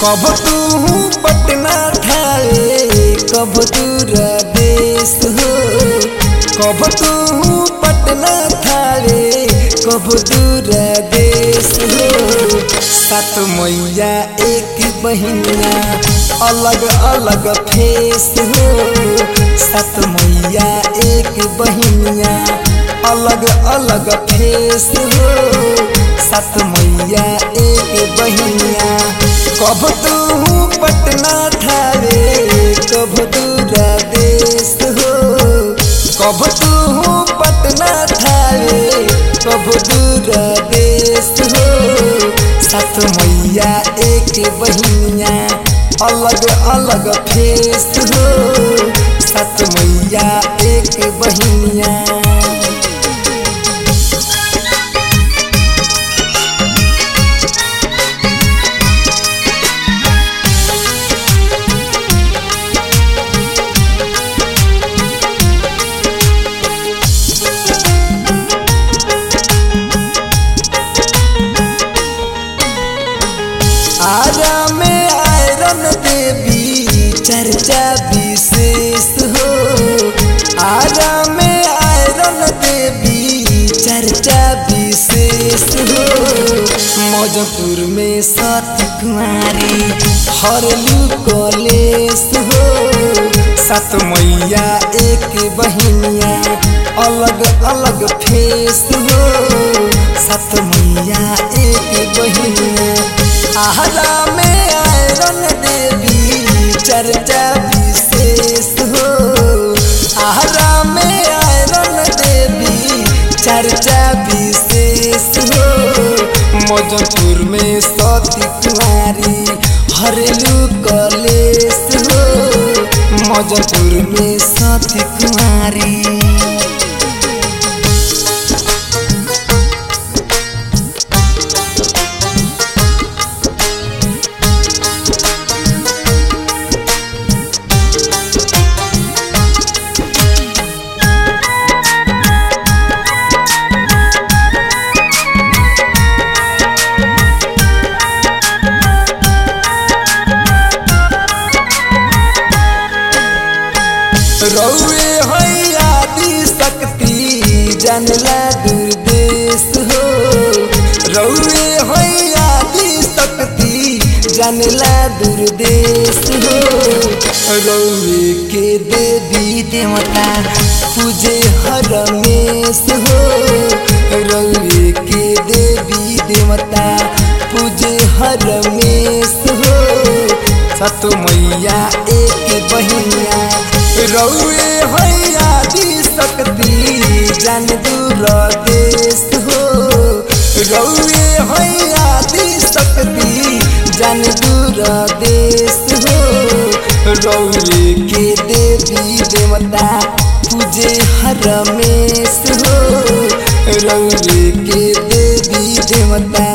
कब तू पटना थारे कब दूर देश हो कब तू पटना थारे कब दूर देश हो सात मैया एक बहिनिया अलग अलग फेस हो सात मैया एक बहिनिया अलग अलग फेस हो सात मैया एक बहिनिया कब तू पटना थारे कब दूर देश हो कब तू पटना थारे कब दूर देश हो सात मैया एक बहिनिया अलग अलग फेस हो सात मैया एक बहिनिया आरा में आयरन देवी चर्चा विशेष हो आरा में आयरन देवी चर्चा विशेष हो मौजपुर में सती कुमारी हरलू कलेश हो सात मैया एक बहिनिया अलग अलग फेस हो सात मैया एक बहिनिया आहरा में आयरन देवी चर्चा विशेष हो आहरा में आयरन देवी चर्चा विशेष हो मौजपुर में सती कुमारी हरेलू कलेश हो मौजपुर में सती कुमारी रौए है आदि शक्ति जानला दुर्देश हो रौए है आदि शक्ति जानला दुर्देश हो रौए के देवी देवता पूजे हरमेश हो रौए के देवी देवता पूजे हरमेश हो सत मैया एक बहिनिया रौए है आदि शक्ति जान दूर देश हो रौए है आदि शक्ति जान दूर देश हो रौए के देवी देवता पूजे हरमेश हो रौए के देवी देवता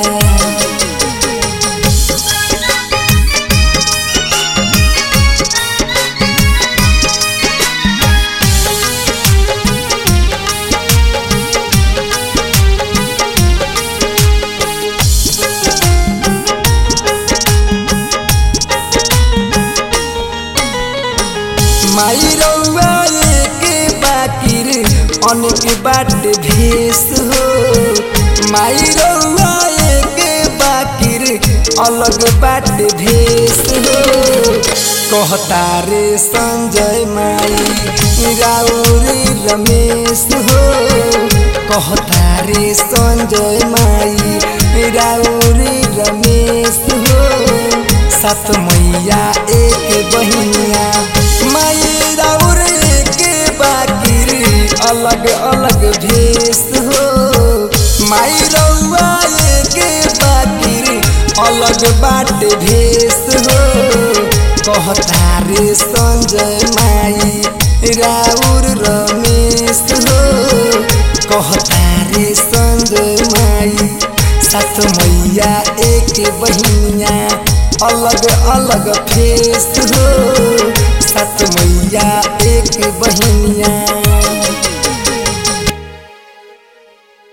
माई रौआ एक बाकिर अनेक बाट भेष हो माई रौआ एक बाकिर अलग बाट भेष हो कहता रे संजय माई राउरी रमेश हो कहता रे संजय माई राउरी रमेश हो सात मैया एक बहिनिया माई राउर के बाकिर अलग अलग भेष हो माई रउआ के बाकिर अलग बाट भेष हो कहता रे संजय माई राउर रमेश हो कहता रे संजय माई सात मैया एक बहिनिया अलग अलग फेस हो सात मैया एक बहिनिया